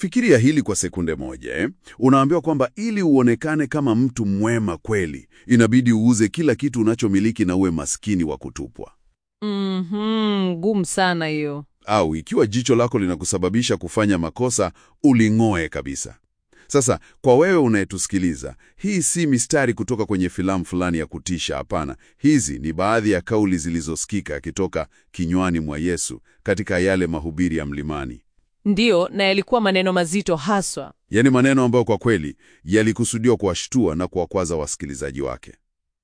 Fikiria hili kwa sekunde moja eh? Unaambiwa kwamba ili uonekane kama mtu mwema kweli, inabidi uuze kila kitu unachomiliki na uwe maskini wa kutupwa. Mhm, ngumu sana hiyo. Au ikiwa jicho lako linakusababisha kufanya makosa, uling'oe kabisa. Sasa kwa wewe unayetusikiliza, hii si mistari kutoka kwenye filamu fulani ya kutisha. Hapana, hizi ni baadhi ya kauli zilizosikika akitoka kinywani mwa Yesu katika yale mahubiri ya mlimani, Ndiyo, na yalikuwa maneno mazito haswa. yaani maneno ambayo kwa kweli yalikusudiwa kuwashtua na kuwakwaza wasikilizaji wake.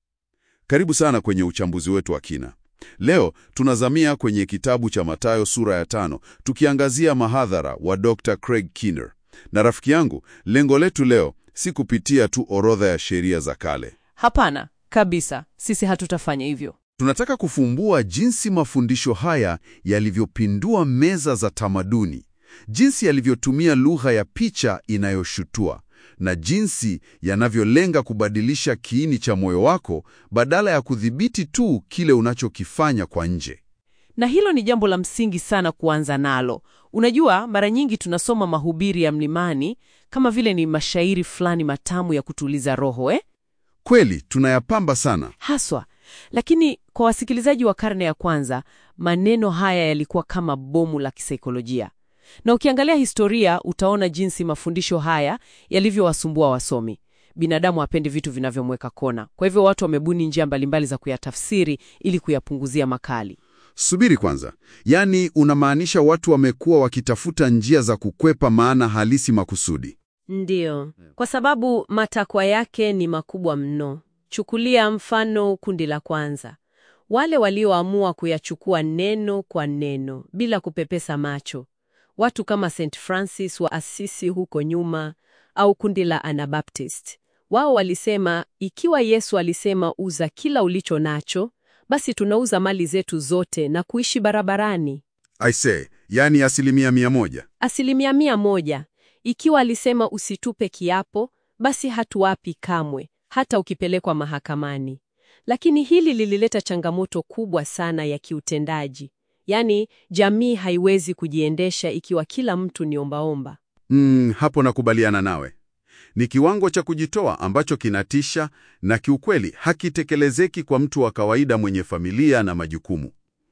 Karibu sana kwenye uchambuzi wetu wa kina. Leo tunazamia kwenye kitabu cha Mathayo sura ya tano, tukiangazia mahadhara wa Dr. Craig Keener. Na rafiki yangu, lengo letu leo si kupitia tu orodha ya sheria za kale. Hapana kabisa, sisi hatutafanya hivyo. Tunataka kufumbua jinsi mafundisho haya yalivyopindua meza za tamaduni, jinsi yalivyotumia lugha ya picha inayoshutua na jinsi yanavyolenga kubadilisha kiini cha moyo wako badala ya kudhibiti tu kile unachokifanya kwa nje. Na hilo ni jambo la msingi sana kuanza nalo. Unajua, mara nyingi tunasoma mahubiri ya mlimani kama vile ni mashairi fulani matamu ya kutuliza roho eh? Kweli tunayapamba sana. Haswa. Lakini kwa wasikilizaji wa karne ya kwanza, maneno haya yalikuwa kama bomu la kisaikolojia. Na ukiangalia historia utaona jinsi mafundisho haya yalivyowasumbua wasomi. Binadamu hapendi vitu vinavyomweka kona. Kwa hivyo watu wamebuni njia mbalimbali za kuyatafsiri ili kuyapunguzia makali. Subiri kwanza, yaani unamaanisha watu wamekuwa wakitafuta njia za kukwepa maana halisi makusudi? Ndiyo, kwa sababu matakwa yake ni makubwa mno. Chukulia mfano kundi la kwanza, wale walioamua kuyachukua neno kwa neno bila kupepesa macho, watu kama St. Francis wa Assisi huko nyuma, au kundi la Anabaptist. Wao walisema ikiwa Yesu alisema uza kila ulicho nacho, basi tunauza mali zetu zote na kuishi barabarani. I say, yaani asilimia mia moja. Asilimia mia moja. Ikiwa alisema usitupe kiapo, basi hatuwapi kamwe, hata ukipelekwa mahakamani. Lakini hili lilileta changamoto kubwa sana ya kiutendaji, yaani jamii haiwezi kujiendesha ikiwa kila mtu ni ombaomba. Mm, hapo nakubaliana nawe. Ni kiwango cha kujitoa ambacho kinatisha na kiukweli hakitekelezeki kwa mtu wa kawaida mwenye familia na majukumu.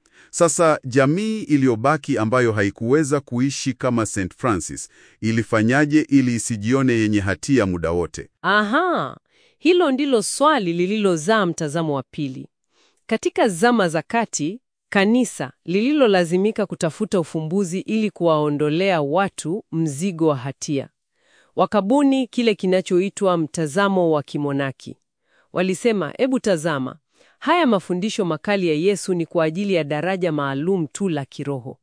Sasa jamii iliyobaki ambayo haikuweza kuishi kama St. Francis ilifanyaje ili isijione yenye hatia muda wote? Aha, hilo ndilo swali lililozaa mtazamo wa pili. Katika zama za kati, kanisa lililolazimika kutafuta ufumbuzi ili kuwaondolea watu mzigo wa hatia. Wakabuni kile kinachoitwa mtazamo wa kimonaki. Walisema, hebu tazama, haya mafundisho makali ya Yesu ni kwa ajili ya daraja maalum tu la kiroho.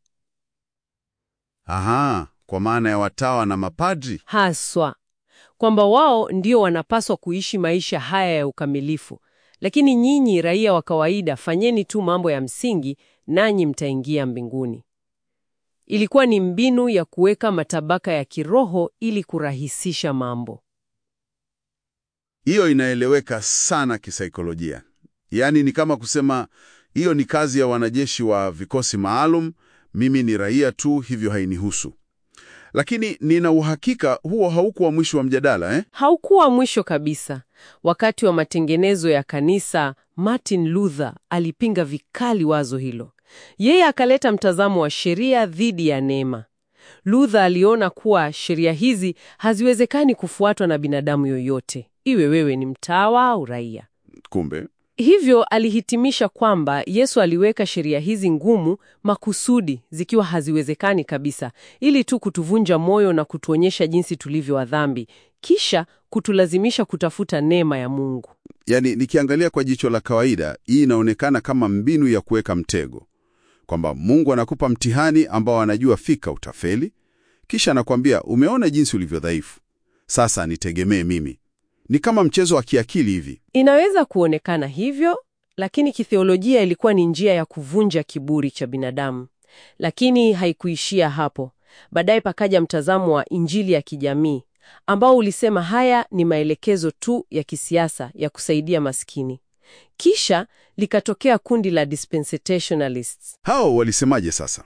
Aha, kwa maana ya watawa na mapadri. Haswa kwamba wao ndio wanapaswa kuishi maisha haya ya ukamilifu, lakini nyinyi raia wa kawaida fanyeni tu mambo ya msingi, nanyi mtaingia mbinguni. Ilikuwa ni mbinu ya kuweka matabaka ya kiroho ili kurahisisha mambo. Hiyo inaeleweka sana kisaikolojia. Yaani ni kama kusema hiyo ni kazi ya wanajeshi wa vikosi maalum, mimi ni raia tu, hivyo hainihusu. Lakini nina uhakika huo haukuwa mwisho wa mjadala eh? Haukuwa mwisho kabisa. Wakati wa matengenezo ya kanisa, Martin Luther alipinga vikali wazo hilo. Yeye akaleta mtazamo wa sheria dhidi ya neema. Luther aliona kuwa sheria hizi haziwezekani kufuatwa na binadamu yoyote, iwe wewe ni mtawa au raia. Kumbe Hivyo alihitimisha kwamba Yesu aliweka sheria hizi ngumu makusudi, zikiwa haziwezekani kabisa, ili tu kutuvunja moyo na kutuonyesha jinsi tulivyo wa dhambi, kisha kutulazimisha kutafuta neema ya Mungu. Yaani, nikiangalia kwa jicho la kawaida, hii inaonekana kama mbinu ya kuweka mtego, kwamba Mungu anakupa mtihani ambao anajua fika utafeli, kisha anakuambia umeona jinsi ulivyo dhaifu, sasa nitegemee mimi. Ni kama mchezo wa kiakili hivi. Inaweza kuonekana hivyo, lakini kitheolojia ilikuwa ni njia ya kuvunja kiburi cha binadamu. Lakini haikuishia hapo. Baadaye pakaja mtazamo wa Injili ya kijamii ambao ulisema haya ni maelekezo tu ya kisiasa ya kusaidia maskini. Kisha likatokea kundi la dispensationalists. Hao walisemaje sasa?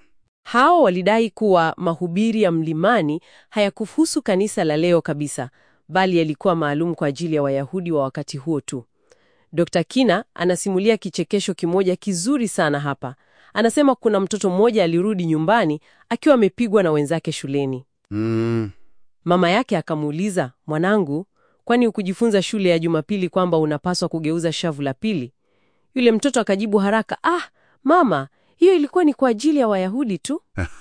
Hao walidai kuwa mahubiri ya mlimani hayakuhusu kanisa la leo kabisa, bali yalikuwa maalum kwa ajili ya Wayahudi wa wakati huo tu. Dr. Kina anasimulia kichekesho kimoja kizuri sana hapa. Anasema kuna mtoto mmoja alirudi nyumbani akiwa amepigwa na wenzake shuleni. Mm, Mama yake akamuuliza, mwanangu, kwani hukujifunza shule ya Jumapili kwamba unapaswa kugeuza shavu la pili? Yule mtoto akajibu haraka, ah, mama, hiyo ilikuwa ni kwa ajili ya Wayahudi tu.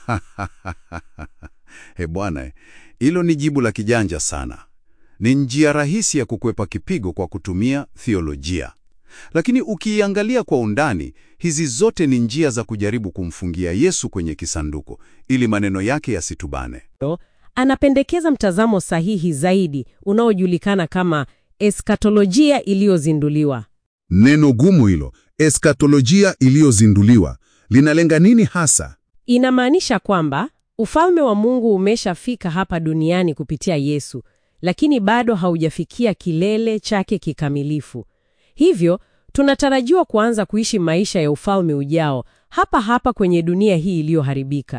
he bwana, hilo ni jibu la kijanja sana. Ni njia rahisi ya kukwepa kipigo kwa kutumia theolojia. Lakini ukiiangalia kwa undani, hizi zote ni njia za kujaribu kumfungia Yesu kwenye kisanduku ili maneno yake yasitubane. Anapendekeza mtazamo sahihi zaidi unaojulikana kama eskatolojia iliyozinduliwa. Neno gumu hilo, eskatolojia iliyozinduliwa, linalenga nini hasa? Inamaanisha kwamba ufalme wa Mungu umeshafika hapa duniani kupitia Yesu, lakini bado haujafikia kilele chake kikamilifu. Hivyo tunatarajiwa kuanza kuishi maisha ya ufalme ujao hapa hapa kwenye dunia hii iliyoharibika.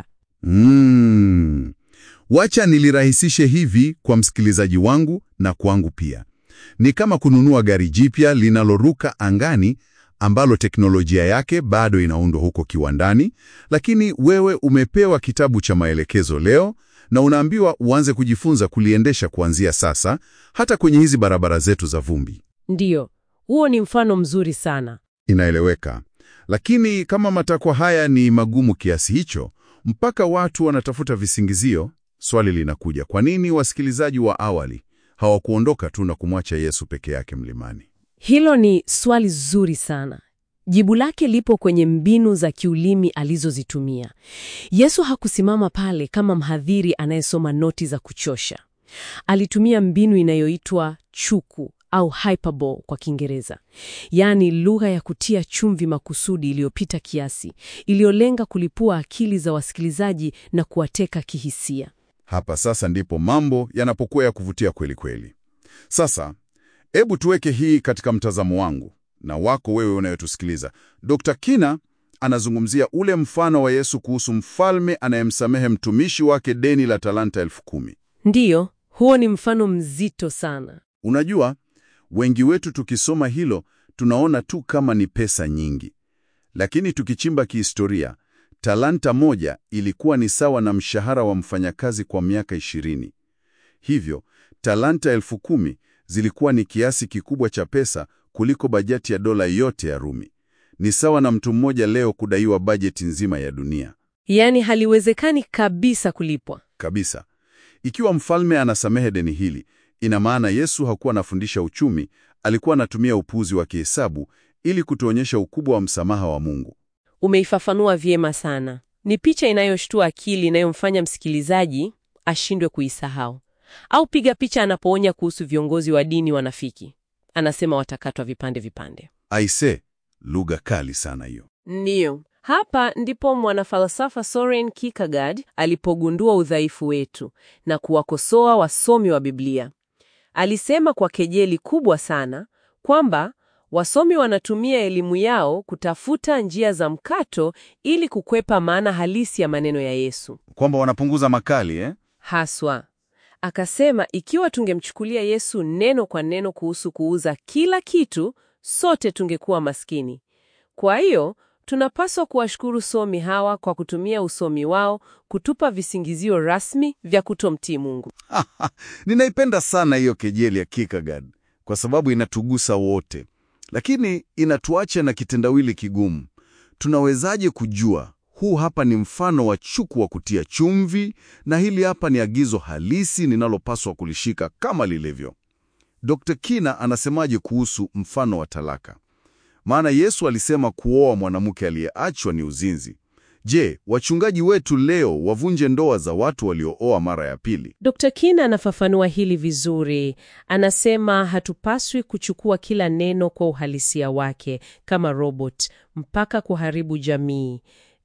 Mm. Wacha nilirahisishe hivi kwa msikilizaji wangu na kwangu pia. Ni kama kununua gari jipya linaloruka angani ambalo teknolojia yake bado inaundwa huko kiwandani, lakini wewe umepewa kitabu cha maelekezo leo na unaambiwa uanze kujifunza kuliendesha kuanzia sasa, hata kwenye hizi barabara zetu za vumbi. Ndiyo, huo ni mfano mzuri sana. Inaeleweka. Lakini kama matakwa haya ni magumu kiasi hicho, mpaka watu wanatafuta visingizio, swali linakuja, kwa nini wasikilizaji wa awali hawakuondoka tu na kumwacha Yesu peke yake mlimani? Hilo ni swali zuri sana. Jibu lake lipo kwenye mbinu za kiulimi alizozitumia. Yesu hakusimama pale kama mhadhiri anayesoma noti za kuchosha. Alitumia mbinu inayoitwa chuku au hyperbole kwa Kiingereza, yaani lugha ya kutia chumvi makusudi iliyopita kiasi, iliyolenga kulipua akili za wasikilizaji na kuwateka kihisia. Hapa sasa ndipo mambo yanapokuwa ya kuvutia kweli kweli. Sasa hebu tuweke hii katika mtazamo wangu na wako wewe unayotusikiliza. Dr. Kina anazungumzia ule mfano wa Yesu kuhusu mfalme anayemsamehe mtumishi wake deni la talanta elfu kumi. Ndiyo, huo ni mfano mzito sana. Unajua, wengi wetu tukisoma hilo tunaona tu kama ni pesa nyingi, lakini tukichimba kihistoria, talanta moja ilikuwa ni sawa na mshahara wa mfanyakazi kwa miaka ishirini. Hivyo talanta elfu kumi zilikuwa ni kiasi kikubwa cha pesa kuliko bajeti ya dola yote ya Rumi. Ni sawa na mtu mmoja leo kudaiwa bajeti nzima ya dunia Yaani haliwezekani kabisa kulipwa. kabisa. Ikiwa mfalme anasamehe deni hili, ina maana Yesu hakuwa anafundisha uchumi, alikuwa anatumia upuzi wa kihesabu ili kutuonyesha ukubwa wa msamaha wa Mungu. Umeifafanua vyema sana. Ni picha inayoshtua akili inayomfanya msikilizaji ashindwe kuisahau. Au piga picha anapoonya kuhusu viongozi wa dini wanafiki. Anasema watakatwa vipande vipande. Aise, lugha kali sana hiyo. Ndiyo. Hapa ndipo mwanafalsafa Soren Kierkegaard alipogundua udhaifu wetu na kuwakosoa wasomi wa Biblia. Alisema kwa kejeli kubwa sana kwamba wasomi wanatumia elimu yao kutafuta njia za mkato ili kukwepa maana halisi ya maneno ya Yesu. Kwamba wanapunguza makali eh? Haswa. Akasema ikiwa tungemchukulia Yesu neno kwa neno kuhusu kuuza kila kitu, sote tungekuwa maskini. Kwa hiyo, tunapaswa kuwashukuru somi hawa kwa kutumia usomi wao kutupa visingizio rasmi vya kutomtii Mungu. Ninaipenda sana hiyo kejeli ya Kierkegaard kwa sababu inatugusa wote, lakini inatuacha na kitendawili kigumu. Tunawezaje kujua huu hapa ni mfano wa chuku wa kutia chumvi na hili hapa ni agizo halisi ninalopaswa kulishika kama lilivyo? Dr. Kina anasemaje kuhusu mfano wa talaka? Maana Yesu alisema kuoa mwanamke aliyeachwa ni uzinzi. Je, wachungaji wetu leo wavunje ndoa za watu waliooa mara ya pili? Dr. Kina anafafanua hili vizuri. Anasema hatupaswi kuchukua kila neno kwa uhalisia wake kama robot mpaka kuharibu jamii.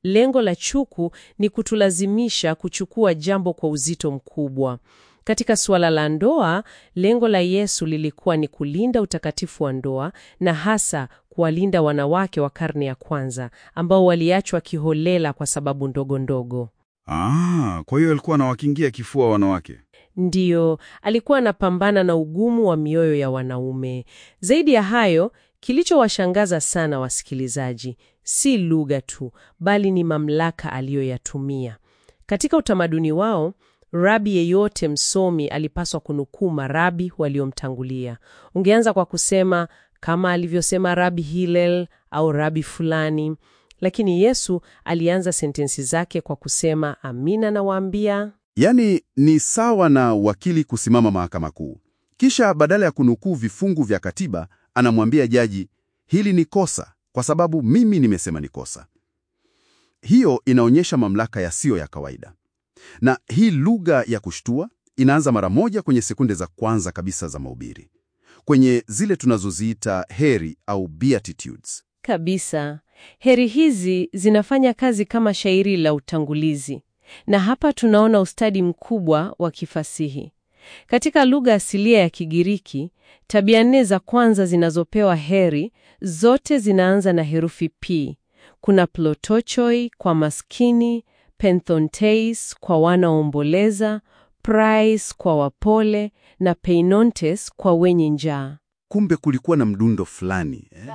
Lengo la chuku ni kutulazimisha kuchukua jambo kwa uzito mkubwa. Katika suala la ndoa, lengo la Yesu lilikuwa ni kulinda utakatifu wa ndoa na hasa kuwalinda wanawake wa karne ya kwanza ambao waliachwa kiholela kwa sababu ndogo ndogo. Ah, kwa hiyo alikuwa anawakingia kifua wanawake. Ndiyo, alikuwa anapambana na ugumu wa mioyo ya wanaume. Zaidi ya hayo, kilichowashangaza sana wasikilizaji si lugha tu, bali ni mamlaka aliyoyatumia. Katika utamaduni wao, rabi yeyote msomi alipaswa kunukuu marabi waliomtangulia. Ungeanza kwa kusema kama alivyosema Rabi Hillel au rabi fulani, lakini Yesu alianza sentensi zake kwa kusema, amina nawaambia Yaani ni sawa na wakili kusimama mahakama kuu, kisha badala ya kunukuu vifungu vya katiba anamwambia jaji, hili ni kosa kwa sababu mimi nimesema ni kosa. Hiyo inaonyesha mamlaka yasiyo ya kawaida, na hii lugha ya kushtua inaanza mara moja kwenye sekunde za kwanza kabisa za mahubiri, kwenye zile tunazoziita heri au beatitudes. Kabisa. Heri hizi zinafanya kazi kama shairi la utangulizi, na hapa tunaona ustadi mkubwa wa kifasihi. Katika lugha asilia ya Kigiriki, tabia nne za kwanza zinazopewa heri zote zinaanza na herufi P. Kuna plotochoi kwa maskini, penthonteis kwa wanaomboleza, prais kwa wapole na peinontes kwa wenye njaa. Kumbe kulikuwa na mdundo fulani eh?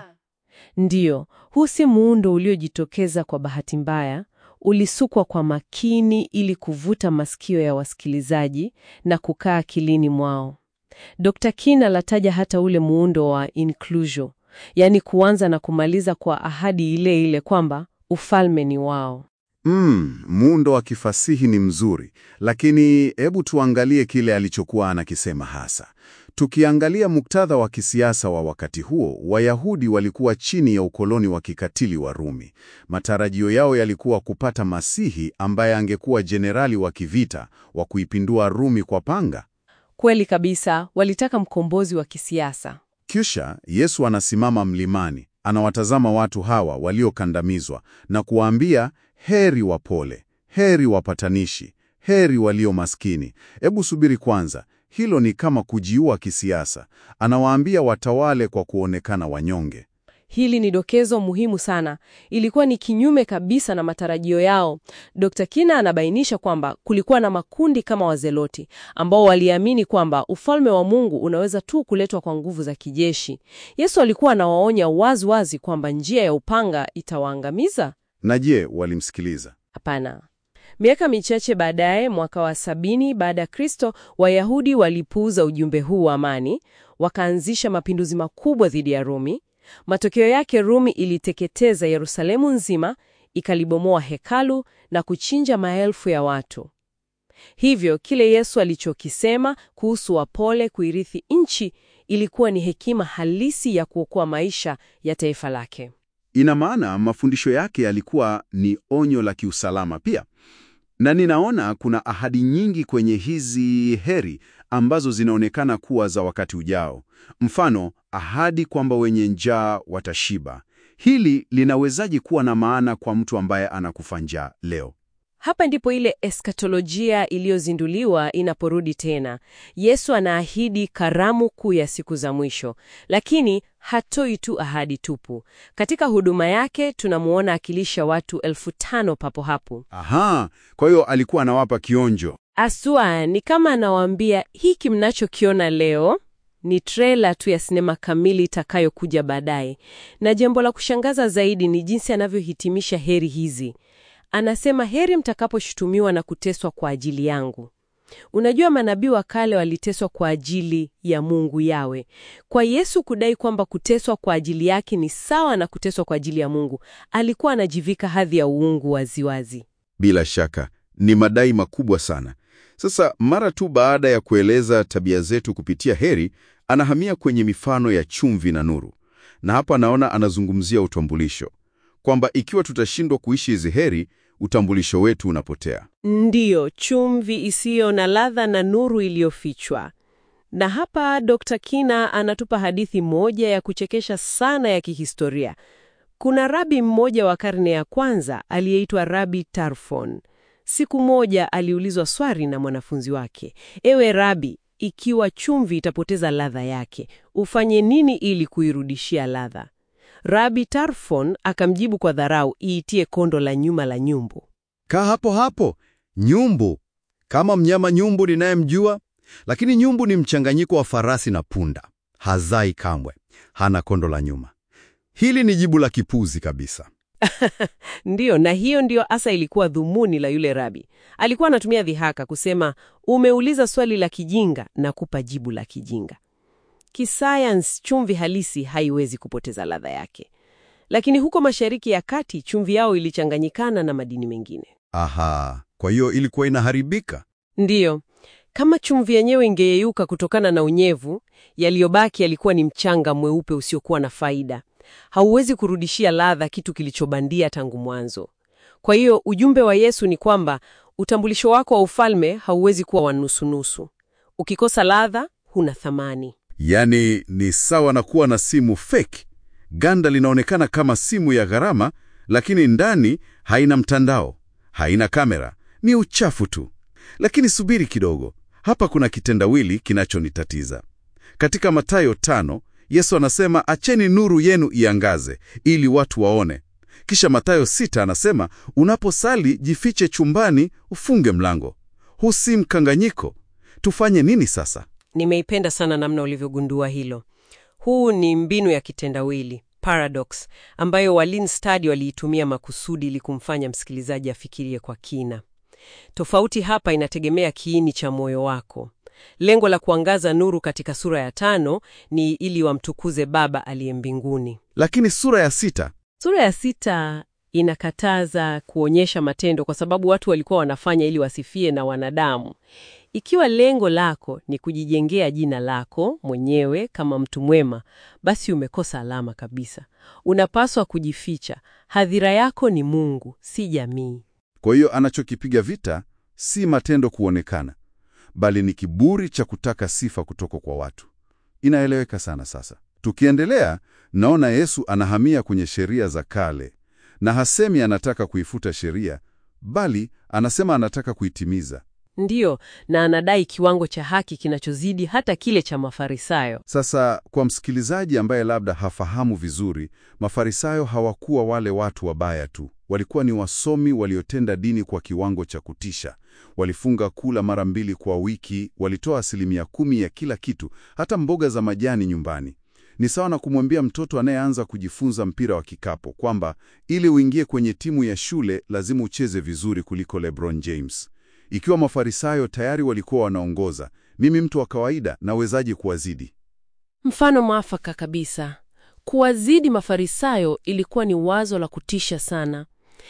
Ndiyo, huu si muundo uliojitokeza kwa bahati mbaya. Ulisukwa kwa makini ili kuvuta masikio ya wasikilizaji na kukaa akilini mwao. Dr. King alataja hata ule muundo wa inclusio, yaani kuanza na kumaliza kwa ahadi ile ile kwamba ufalme ni wao. Mm, muundo wa kifasihi ni mzuri, lakini hebu tuangalie kile alichokuwa anakisema hasa. Tukiangalia muktadha wa kisiasa wa wakati huo, Wayahudi walikuwa chini ya ukoloni wa kikatili wa Rumi. Matarajio yao yalikuwa kupata Masihi ambaye angekuwa jenerali wa kivita wa kuipindua Rumi kwa panga. Kweli kabisa, walitaka mkombozi wa kisiasa. Kisha Yesu anasimama mlimani, anawatazama watu hawa waliokandamizwa na kuwaambia, heri wapole, heri wapatanishi, heri walio maskini. Hebu subiri kwanza, hilo ni kama kujiua kisiasa. Anawaambia watawale kwa kuonekana wanyonge. Hili ni dokezo muhimu sana. Ilikuwa ni kinyume kabisa na matarajio yao. Dr. Kina anabainisha kwamba kulikuwa na makundi kama Wazeloti ambao waliamini kwamba ufalme wa Mungu unaweza tu kuletwa kwa nguvu za kijeshi. Yesu alikuwa anawaonya wazi wazi kwamba njia ya upanga itawaangamiza. Na je, walimsikiliza? Hapana. Miaka michache baadaye, mwaka wa sabini baada ya Kristo, Wayahudi walipuuza ujumbe huu wa amani, wakaanzisha mapinduzi makubwa dhidi ya Rumi. Matokeo yake, Rumi iliteketeza Yerusalemu nzima, ikalibomoa hekalu na kuchinja maelfu ya watu. Hivyo kile Yesu alichokisema kuhusu wapole kuirithi nchi ilikuwa ni hekima halisi ya kuokoa maisha ya taifa lake. Ina maana mafundisho yake yalikuwa ni onyo la kiusalama pia. Na ninaona kuna ahadi nyingi kwenye hizi heri ambazo zinaonekana kuwa za wakati ujao. Mfano, ahadi kwamba wenye njaa watashiba. Hili linawezaje kuwa na maana kwa mtu ambaye anakufa njaa leo? Hapa ndipo ile eskatolojia iliyozinduliwa inaporudi tena. Yesu anaahidi karamu kuu ya siku za mwisho, lakini hatoi tu ahadi tupu. Katika huduma yake tunamuona akilisha watu elfu tano papo hapo. Aha, kwa hiyo alikuwa anawapa kionjo. Aswa ni kama anawaambia, hiki mnachokiona leo ni trela tu ya sinema kamili itakayokuja baadaye. Na jambo la kushangaza zaidi ni jinsi anavyohitimisha heri hizi. Anasema, heri mtakaposhutumiwa na kuteswa kwa ajili yangu. Unajua, manabii wa kale waliteswa kwa ajili ya Mungu Yawe. Kwa Yesu kudai kwamba kuteswa kwa ajili yake ni sawa na kuteswa kwa ajili ya Mungu, alikuwa anajivika hadhi ya uungu waziwazi. Bila shaka ni madai makubwa sana. Sasa mara tu baada ya kueleza tabia zetu kupitia heri, anahamia kwenye mifano ya chumvi na nuru, na hapa naona anazungumzia utambulisho, kwamba ikiwa tutashindwa kuishi hizi heri, utambulisho wetu unapotea. Ndiyo, chumvi isiyo na ladha na nuru iliyofichwa. Na hapa Dr. Kina anatupa hadithi moja ya kuchekesha sana ya kihistoria. Kuna rabi mmoja wa karne ya kwanza aliyeitwa Rabi Tarfon. Siku moja aliulizwa swali na mwanafunzi wake, ewe rabi, ikiwa chumvi itapoteza ladha yake, ufanye nini ili kuirudishia ladha? Rabi Tarfon akamjibu kwa dharau, iitie kondo la nyuma la nyumbu. Kaa hapo hapo. Nyumbu kama mnyama nyumbu ninayemjua, lakini nyumbu ni mchanganyiko wa farasi na punda. Hazai kamwe, hana kondo la nyuma. Hili ni jibu la kipuzi kabisa. Ndiyo, na hiyo ndiyo hasa ilikuwa dhumuni la yule rabi. Alikuwa anatumia dhihaka kusema, umeuliza swali la kijinga na kupa jibu la kijinga. Kisayansi, chumvi halisi haiwezi kupoteza ladha yake, lakini huko Mashariki ya Kati chumvi yao ilichanganyikana na madini mengine. Aha, kwa hiyo ilikuwa inaharibika. Ndiyo, kama chumvi yenyewe ingeyeyuka kutokana na unyevu, yaliyobaki yalikuwa ni mchanga mweupe usiokuwa na faida. Hauwezi kurudishia ladha kitu kilichobandia tangu mwanzo. Kwa hiyo ujumbe wa Yesu ni kwamba utambulisho wako wa ufalme hauwezi kuwa wa nusunusu. Ukikosa ladha, huna thamani. Yaani ni sawa na kuwa na simu fake. Ganda linaonekana kama simu ya gharama, lakini ndani haina mtandao, haina kamera, ni uchafu tu. Lakini subiri kidogo, hapa kuna kitendawili kinachonitatiza. Katika Mathayo tano, Yesu anasema acheni nuru yenu iangaze ili watu waone. Kisha Mathayo sita anasema unaposali jifiche chumbani, ufunge mlango. Huu si mkanganyiko? Tufanye nini sasa? Nimeipenda sana namna ulivyogundua hilo. Huu ni mbinu ya kitendawili paradox, ambayo Wallin Stadi waliitumia makusudi ili kumfanya msikilizaji afikirie kwa kina. Tofauti hapa inategemea kiini cha moyo wako. Lengo la kuangaza nuru katika sura ya tano ni ili wamtukuze Baba aliye mbinguni. Lakini sura ya sita Sura ya sita inakataza kuonyesha matendo kwa sababu watu walikuwa wanafanya ili wasifie na wanadamu. Ikiwa lengo lako ni kujijengea jina lako mwenyewe kama mtu mwema, basi umekosa alama kabisa. Unapaswa kujificha. Hadhira yako ni Mungu, si jamii. Kwa hiyo anachokipiga vita si matendo kuonekana, bali ni kiburi cha kutaka sifa kutoka kwa watu. Inaeleweka sana sasa. Tukiendelea, naona Yesu anahamia kwenye sheria za kale, na hasemi anataka kuifuta sheria, bali anasema anataka kuitimiza. Ndiyo, na anadai kiwango cha haki kinachozidi hata kile cha Mafarisayo. Sasa kwa msikilizaji ambaye labda hafahamu vizuri, Mafarisayo hawakuwa wale watu wabaya tu. Walikuwa ni wasomi waliotenda dini kwa kiwango cha kutisha. Walifunga kula mara mbili kwa wiki, walitoa asilimia kumi ya kila kitu, hata mboga za majani nyumbani. Ni sawa na kumwambia mtoto anayeanza kujifunza mpira wa kikapo kwamba ili uingie kwenye timu ya shule lazima ucheze vizuri kuliko LeBron James. Ikiwa Mafarisayo tayari walikuwa wanaongoza, mimi mtu wa kawaida nawezaje kuwazidi? Mfano mwafaka kabisa. Kuwazidi Mafarisayo ilikuwa ni wazo la kutisha sana.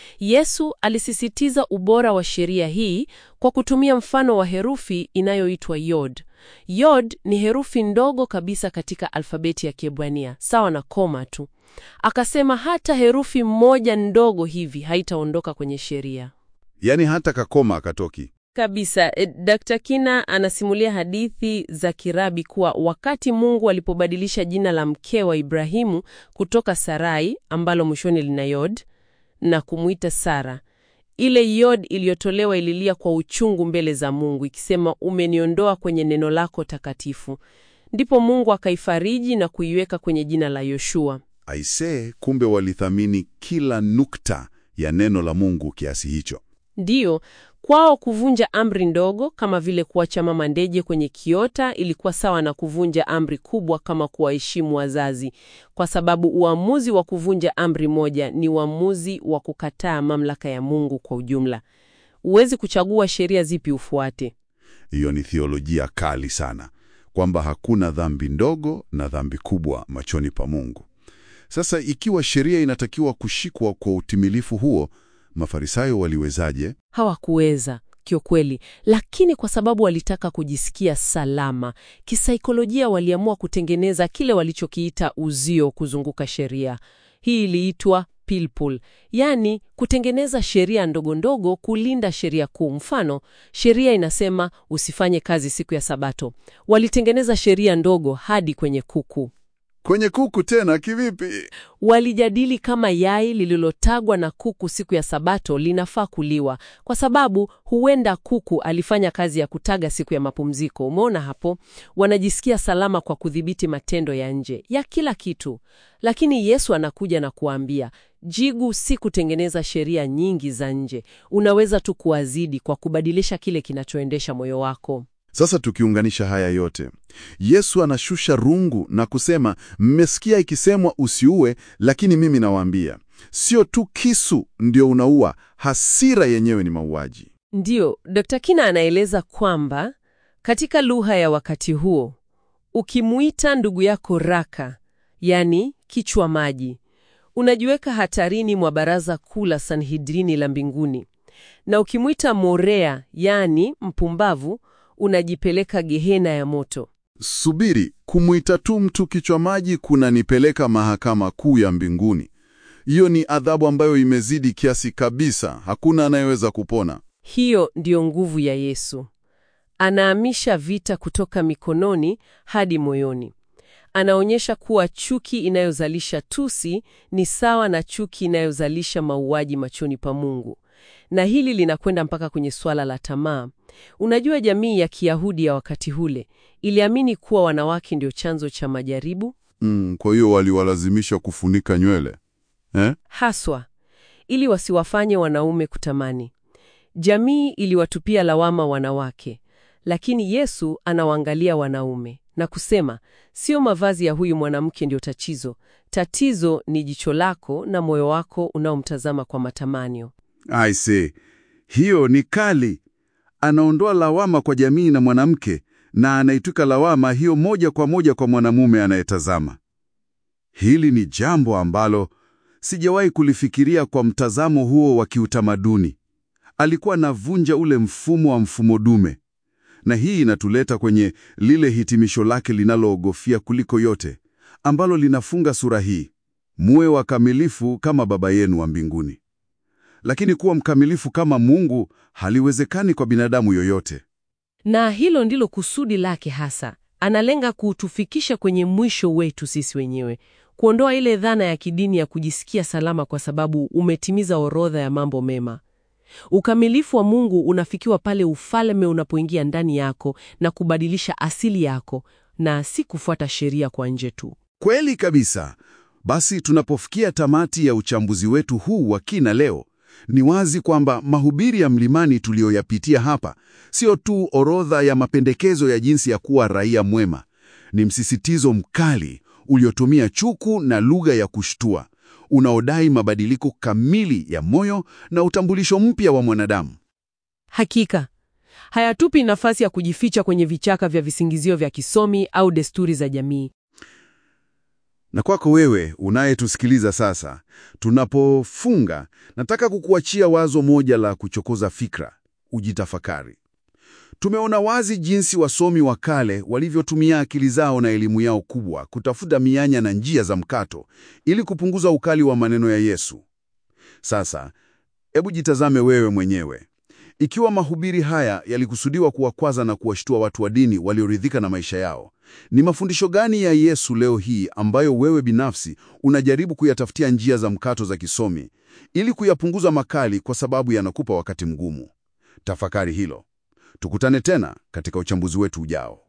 Yesu alisisitiza ubora wa sheria hii kwa kutumia mfano wa herufi inayoitwa yod. Yod ni herufi ndogo kabisa katika alfabeti ya Kiebrania, sawa na koma tu. Akasema hata herufi moja ndogo hivi haitaondoka kwenye sheria Yaani hata kakoma akatoki. kabisa. E, Dr. Kina anasimulia hadithi za kirabi kuwa wakati Mungu alipobadilisha jina la mke wa Ibrahimu kutoka Sarai ambalo mwishoni lina yod na kumwita Sara, ile yod iliyotolewa ililia kwa uchungu mbele za Mungu ikisema, umeniondoa kwenye neno lako takatifu. Ndipo Mungu akaifariji na kuiweka kwenye jina la Yoshua. Aisee, kumbe walithamini kila nukta ya neno la Mungu kiasi hicho. Ndiyo, kwao kuvunja amri ndogo kama vile kuacha mama ndeje kwenye kiota ilikuwa sawa na kuvunja amri kubwa kama kuwaheshimu wazazi, kwa sababu uamuzi wa kuvunja amri moja ni uamuzi wa kukataa mamlaka ya Mungu kwa ujumla. Huwezi kuchagua sheria zipi ufuate. Hiyo ni theolojia kali sana, kwamba hakuna dhambi ndogo na dhambi kubwa machoni pa Mungu. Sasa ikiwa sheria inatakiwa kushikwa kwa utimilifu huo, Mafarisayo waliwezaje? Hawakuweza kiukweli, lakini kwa sababu walitaka kujisikia salama kisaikolojia, waliamua kutengeneza kile walichokiita uzio kuzunguka sheria. Hii iliitwa pilpul, yaani kutengeneza sheria ndogo ndogo kulinda sheria kuu. Mfano, sheria inasema usifanye kazi siku ya Sabato, walitengeneza sheria ndogo hadi kwenye kuku. Kwenye kuku tena kivipi? Walijadili kama yai lililotagwa na kuku siku ya Sabato linafaa kuliwa, kwa sababu huenda kuku alifanya kazi ya kutaga siku ya mapumziko. Umeona hapo? Wanajisikia salama kwa kudhibiti matendo ya nje ya kila kitu, lakini Yesu anakuja na kuambia, jigu si kutengeneza sheria nyingi za nje, unaweza tu kuwazidi kwa kubadilisha kile kinachoendesha moyo wako. Sasa tukiunganisha haya yote, Yesu anashusha rungu na kusema, mmesikia ikisemwa usiue, lakini mimi nawaambia, sio tu kisu ndio unaua, hasira yenyewe ni mauaji. Ndiyo, Dr. Kina anaeleza kwamba katika lugha ya wakati huo, ukimuita ndugu yako raka, yani kichwa maji, unajiweka hatarini mwa baraza kuu la Sanhedrini la mbinguni, na ukimwita morea, yani mpumbavu, unajipeleka gehena ya moto. Subiri, kumwita tu mtu kichwa maji kunanipeleka mahakama kuu ya mbinguni. Hiyo ni adhabu ambayo imezidi kiasi kabisa, hakuna anayeweza kupona. Hiyo ndiyo nguvu ya Yesu. Anahamisha vita kutoka mikononi hadi moyoni. Anaonyesha kuwa chuki inayozalisha tusi ni sawa na chuki inayozalisha mauaji machoni pa Mungu. Na hili linakwenda mpaka kwenye swala la tamaa. Unajua, jamii ya Kiyahudi ya wakati ule iliamini kuwa wanawake ndio chanzo cha majaribu Mm, kwa hiyo waliwalazimisha kufunika nywele eh? haswa ili wasiwafanye wanaume kutamani. Jamii iliwatupia lawama wanawake, lakini Yesu anawaangalia wanaume na kusema, sio mavazi ya huyu mwanamke ndio tatizo. Tatizo ni jicho lako na moyo wako unaomtazama kwa matamanio. I see. Hiyo ni kali. Anaondoa lawama kwa jamii na mwanamke na anaitwika lawama hiyo moja kwa moja kwa mwanamume anayetazama. Hili ni jambo ambalo sijawahi kulifikiria kwa mtazamo huo wa kiutamaduni. Alikuwa anavunja ule mfumo wa mfumo dume. Na hii inatuleta kwenye lile hitimisho lake linaloogofia kuliko yote, ambalo linafunga sura hii: muwe wakamilifu kama Baba yenu wa mbinguni. Lakini kuwa mkamilifu kama Mungu haliwezekani kwa binadamu yoyote. Na hilo ndilo kusudi lake hasa. Analenga kutufikisha kwenye mwisho wetu sisi wenyewe, kuondoa ile dhana ya kidini ya kujisikia salama kwa sababu umetimiza orodha ya mambo mema. Ukamilifu wa Mungu unafikiwa pale ufalme unapoingia ndani yako na kubadilisha asili yako, na si kufuata sheria kwa nje tu. Kweli kabisa. Basi tunapofikia tamati ya uchambuzi wetu huu wa kina leo, ni wazi kwamba mahubiri ya mlimani tuliyoyapitia hapa sio tu orodha ya mapendekezo ya jinsi ya kuwa raia mwema. Ni msisitizo mkali uliotumia chuku na lugha ya kushtua, unaodai mabadiliko kamili ya moyo na utambulisho mpya wa mwanadamu. Hakika hayatupi nafasi ya kujificha kwenye vichaka vya visingizio vya kisomi au desturi za jamii. Na kwako wewe unayetusikiliza sasa, tunapofunga, nataka kukuachia wazo moja la kuchokoza fikra, ujitafakari. Tumeona wazi jinsi wasomi wa kale walivyotumia akili zao na elimu yao kubwa kutafuta mianya na njia za mkato ili kupunguza ukali wa maneno ya Yesu. Sasa, hebu jitazame wewe mwenyewe. Ikiwa mahubiri haya yalikusudiwa kuwakwaza na kuwashtua watu wa dini walioridhika na maisha yao, ni mafundisho gani ya Yesu leo hii ambayo wewe binafsi unajaribu kuyatafutia njia za mkato za kisomi ili kuyapunguza makali kwa sababu yanakupa wakati mgumu? Tafakari hilo. Tukutane tena katika uchambuzi wetu ujao.